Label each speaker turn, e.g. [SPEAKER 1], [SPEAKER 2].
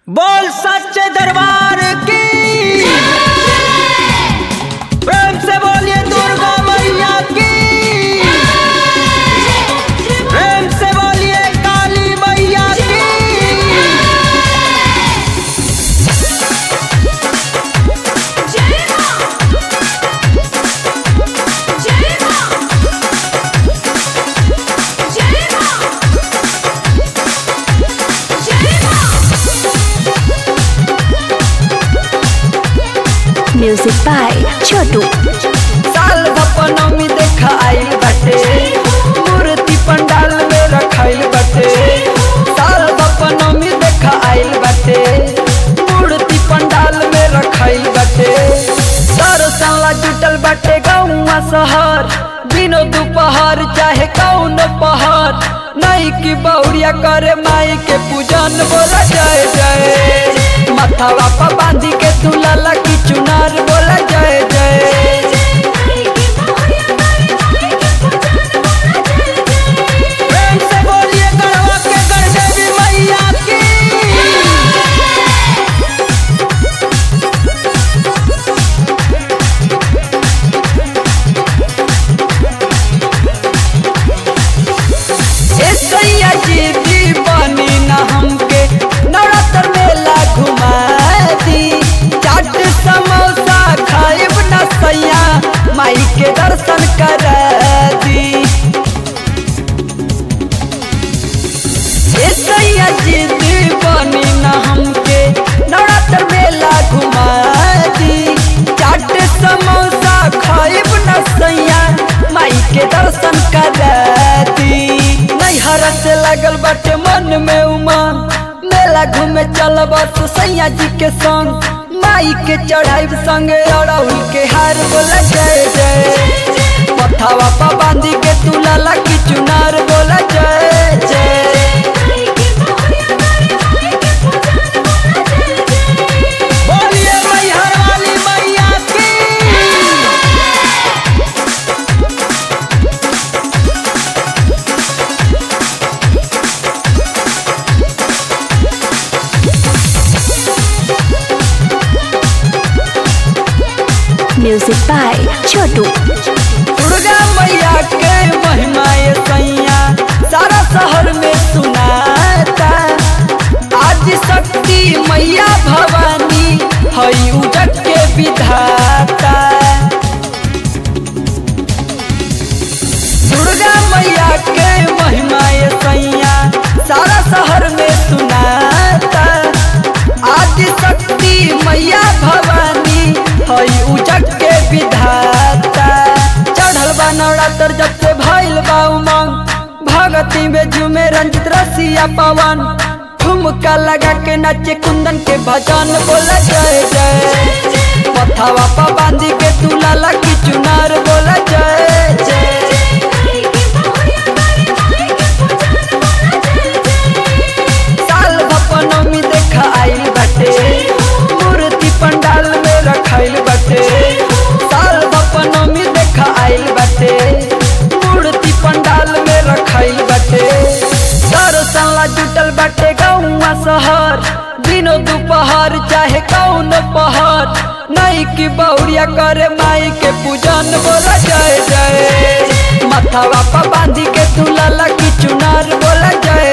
[SPEAKER 1] बोल सच्चे दरबार की प्रेम से बोलिए दुर्गा मैया की प्रेम से बोलिए काली मैया की
[SPEAKER 2] जय मां जय मां जय मां जय
[SPEAKER 3] म्यूजिक बाय छोटू
[SPEAKER 1] साल भपनमी देखा आइल बाटे मूर्ति पंडाल में रखाइल बाटे साल भपनमी देखा आइल बाटे मूर्ति पंडाल में रखाइल बाटे दर्शन जुटल बाटे गौवा शहर दिनो दोपहर चाहे कौन पहर नहीं की बहुरिया करे माई के पूजन बोला जय जय माथावा पर बांधी के दुलाला की चुनार बोला जय जय प्रेम से बोलिए गढ़वा के गढ़देवी मैया की ए सैया जी दीवानी ना हमके नवरात्र मेला घुमा दी चाट समोसा खाइब ना सैया माई के दर्शन करा दी ए सैया जी दीवानी ना हमके नवरात्र मेला घुमा दी चाट समोसा खाइब ना सैया माई के दर्शन करा दी नैहर से लगल बाटे मन में उमंग मेला घूमे चल बस सैया जी के संग माई के चढ़ाई संगे अड़हुल के हार बोला जय जय पथावा पा बांधी के तुलाला की चुनार बोला जय जय बोलिए मैहर वाली मैया की
[SPEAKER 3] म्यूजिक बाय छोटू
[SPEAKER 1] दुर्गा मैया के महिमा ये सैया सारा शहर में सुनाता आज शक्ति मैया भवानी हई उजट के विधाता दुर्गा मैया के महिमा ये सैया सारा शहर में सुनाता आदि शक्ति मैया भवानी हई उजट के विधाता चढ़ल बा नवरात्र जब से भइल बा उमंग भगती में झूमे रंजित रसिया पवन ठुमका लगा के नाचे कुंदन के भजन बोला जय जय पथावा पा बांधी के तुलाला की चुनार बोला जय जय साल भपनमी देखा आइल बाटे मूर्ति पंडाल में रखाइल बाटे साल भपनमी देखा आइल बाटे मूर्ति पंडाल में रखाइल बाटे दर्शन ला जुटल बाटे गौवा शहर दिनो दोपहर चाहे कौन पहर नहीं की बहुरिया करे माई के पूजन बोला जय जय माथावा पा बांधी के तुलाला की चुनार बोला जय